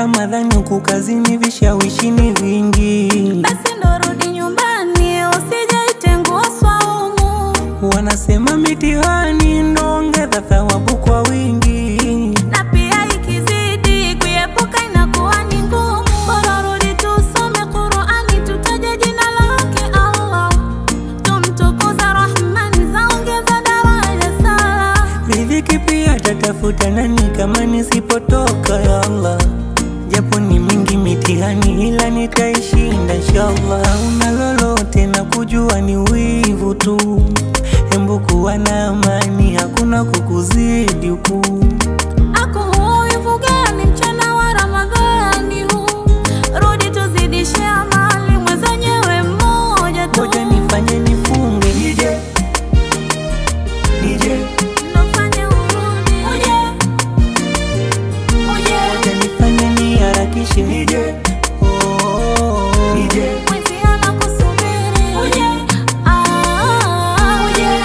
Ramadhani huku kazini vishawishi ni vingi, Basi ndo rudi nyumbani, usijaitengua swaumu. wanasema mitihani ndo ongeza thawabu kwa wingi. Na pia ikizidi kuepuka inakuwa ni ngumu. Bora rudi tusome Qur'ani, tutaje jina lake Allah, tumtukuza Rahmani, zaongeza daraja sala. Riziki pia tatafuta nani kama nisipotoka ya Allah, japo ni mingi mitihani, ila nitaishinda inshallah. Hauna lolote na kujua ni wivu tu, hembu kuwa na amani, hakuna kukuzidi huku. Ako huyu gani mchana wa Ramadhani huu? Rudi tuzidishe amali, mwenzenyewe mmoja tu. Ngoja nifanye nifunge nije nije, Nofanya urudi. Uje. Uje. ngoja nifanye niharakishe nije oh, nije Mwenzi anakusubiri. Uje. Ah, uje.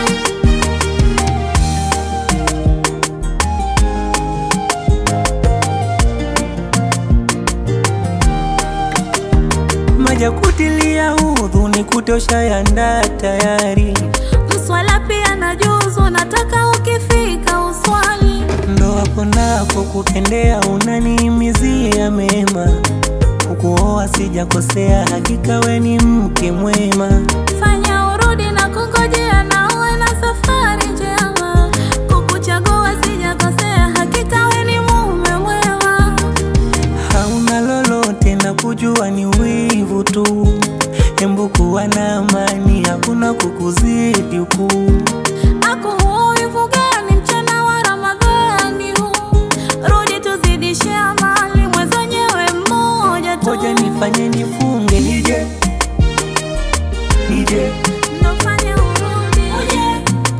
maja kutilia udhu ni kutosha yanda tayari, Mswala pia na juzu, nataka ukifika uswali. ndo hapo napo kutendea unanihimizia mema, kukuoa sijakosea, hakika we ni mke mwema. Fanya urudi na kungojea na uwe na safari njema. Kukuchagua sijakosea, hakika we ni mume mwema. hauna lolote na kujua ni wivu tu, hembu kuwa na amani, hakuna kukuzidi huku. Ako huyu gani mchana wa Ramadhani huu? Rudi tuzidishe amali, mwenzenyewe mmoja tu. Ngoja nifanye nifunge nije nije, Nofanya urudi. Uje.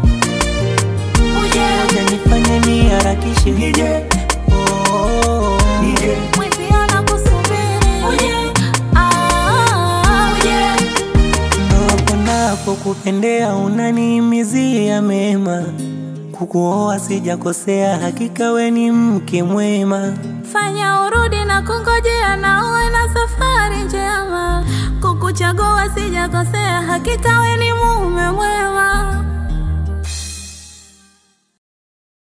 Uje. ngoja nifanye niharakishe nije oh, nije Mwenzi anakusubiri. Uje. Ah, uje. ndo hapo napo kupendea unanihimizia mema, kukuoa sijakosea, hakika we ni mke mwema. Fanya urudi na kungojea na uwe na safari njema. Kukuchagua sijakosea, hakika we ni mume mwema.